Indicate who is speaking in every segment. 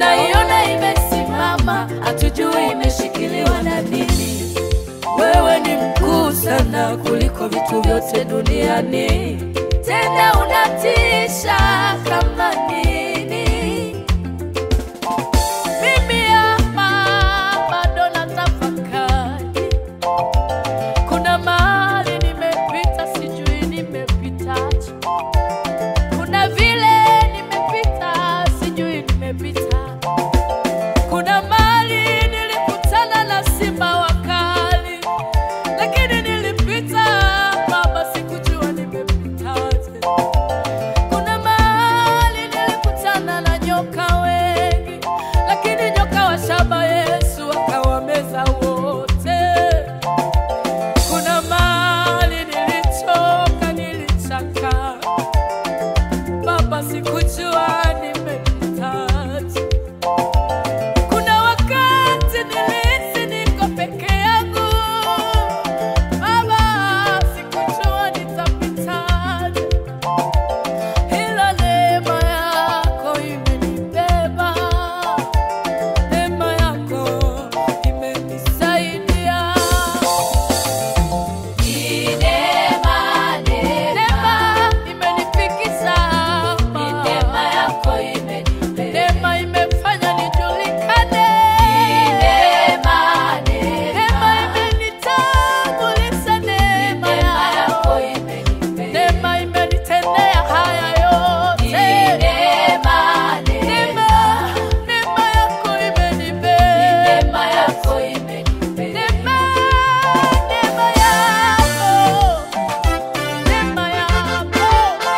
Speaker 1: tunaiona imesimama, hatujui imeshikiliwa na nini. Wewe ni mkuu sana kuliko vitu vyote duniani, tena unatisha kama nini. Mimi hapa bado natafakari, kuna mahali nimepita, sijui nimepitaje. Kuna vile nimepita, sijui nimepita. Kuna mahali nilikutana na simba wakali, lakini nilipita Baba, sikujua nimepitaje. Kuna mahali nilikutana na nyoka wengi, lakini nyoka wa shaba Yesu akawameza wote. Kuna mahali nilichoka, nilichaka Baba, sikujua nimepitaje. Kuna wakati nilihisi niko peke yangu Baba, sikujua nitapitaje, ila neema yako imenibeba, neema yako imenisaidia. Neema, neema imenifikisha hapa. Neema imefanya nijulikane. Neema imenitambulisha, neema yako. Neema imenitendea haya yote. Neema, neema yako imenibeba. Neema, neema yako. Neema yako.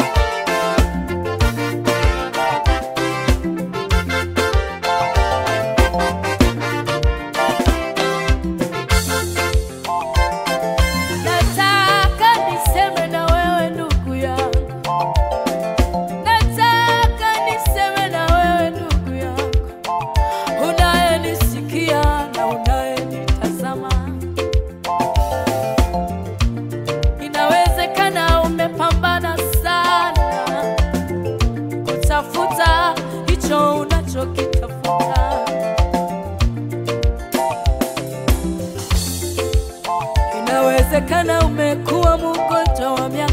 Speaker 1: Nataka niseme na wewe ndugu yangu, nataka niseme na wewe ndugu yangu, unayenisikia na unayenitazama. Inawezekana umepambana sana kutafuta hicho unachokitafuta. Inawezekana umekuwa mgonjwa wa miaka